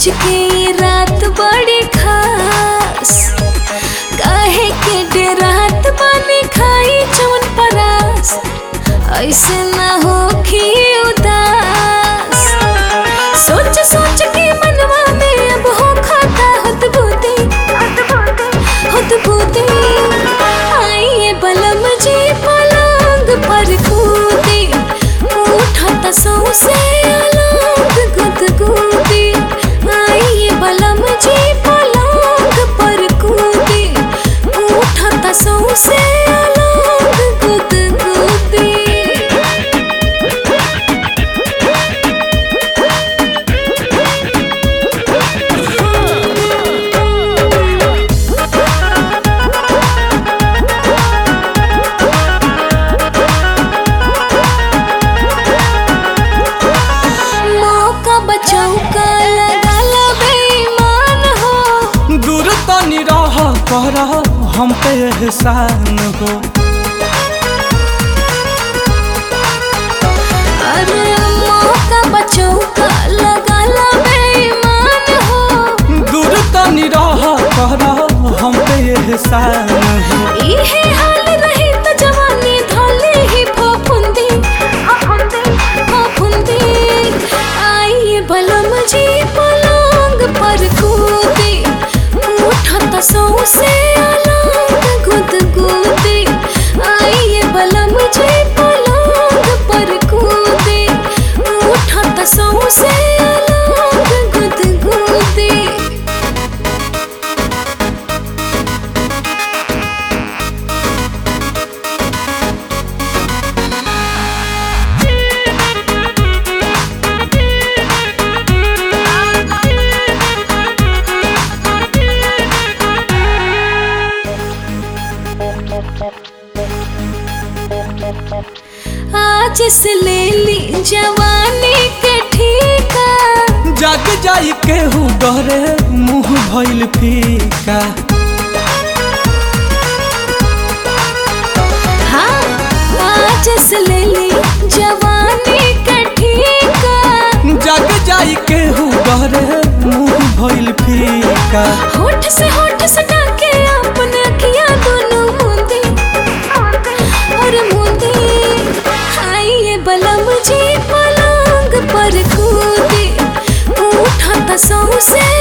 के ये रात बड़ी खास काहे के डेरात बानी खाई चवन परास ऐसे ना हो उदास सोच सोच के मनवा में अब हो खाता होत बूते होत बूते आइए बलम जी पलंग पर कूदे उठत सौसे अलग गुदगुदी आइए बलम जी पलंग पर कूदे उठत सौसे अलग गुदगुदी मौका बचाऊ का लगा लो बेईमान हो दूर तनी रह कर हम पे एहसान हो अरे मौका बचाऊ का लगा लो बेईमान हो दूर तनी रह कर हम पे एहसान हो इहे हाल रही तो जवानी धोले ही फफुंदी फफुंदी आइए बलम जी पलंग पर कूदे उठत सौसे अलग गुदगुदी आइए बलम जी पलंग पर कूदे उठत सौसे अलग गुदगुदी आज से ले ली जवानी के ठीका जाग जाई केहू डरे मुंह भइल फीका हाँ आज से ले ली जवानी के ठीका जाग जाई केहू डरे मुंह भइल फीका होठ से होठ सटा के अपने अखियां दोनों मूंदी और मूंदी आइए बलम जी पलंग पर कूदे उठत सौसे